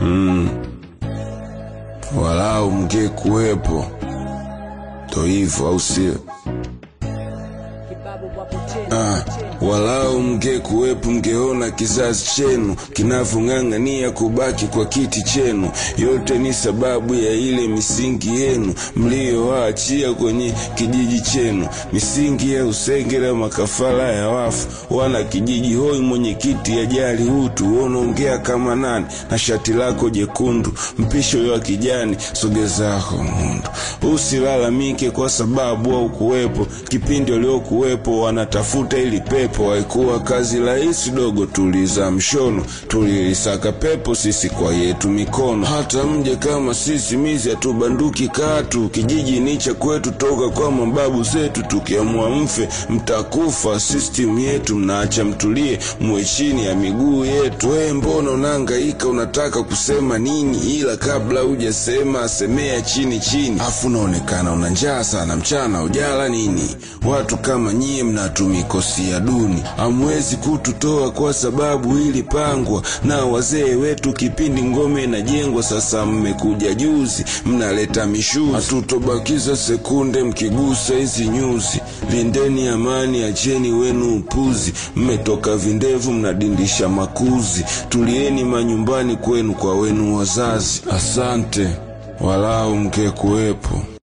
mm. walau mngekuwepo ndo hivyo au sio Ah, walau mngekuwepo mngeona kizazi chenu kinavyong'ang'ania kubaki kwa kiti chenu. Yote ni sababu ya ile misingi yenu mliyowaachia kwenye kijiji chenu, misingi ya usengera, makafara ya wafu. Wana kijiji hoi, mwenyekiti ajali utu, unaongea kama nani na shati lako jekundu, mpisho wa kijani, sogezako mundu. Usilalamike kwa sababu au kuwepo kipindi waliokuwepo wanatafuta ili pepo. Haikuwa kazi rahisi dogo, tuliza mshono, tulilisaka pepo sisi kwa yetu mikono. Hata mje kama sisi mizi hatubanduki katu, kijiji ni cha kwetu toka kwa mababu zetu. Tukiamua mfe mtakufa, system yetu mnaacha mtulie, muwe chini ya miguu yetu. We mbona unahangaika, unataka kusema nini? Ila kabla hujasema semea chini chini, afu unaonekana una njaa sana, mchana ujala nini? Watu kama nyie mnatumikosia duni, hamwezi kututoa kwa sababu ilipangwa na wazee wetu kipindi ngome inajengwa. Sasa mmekuja juzi, mnaleta mishuzi, hatutobakiza sekunde mkigusa hizi nyuzi. Lindeni amani, acheni wenu upuzi, mmetoka vindevu mnadindisha makuzi. Tulieni manyumbani kwenu kwa wenu wazazi. Asante, walau mngekuwepo.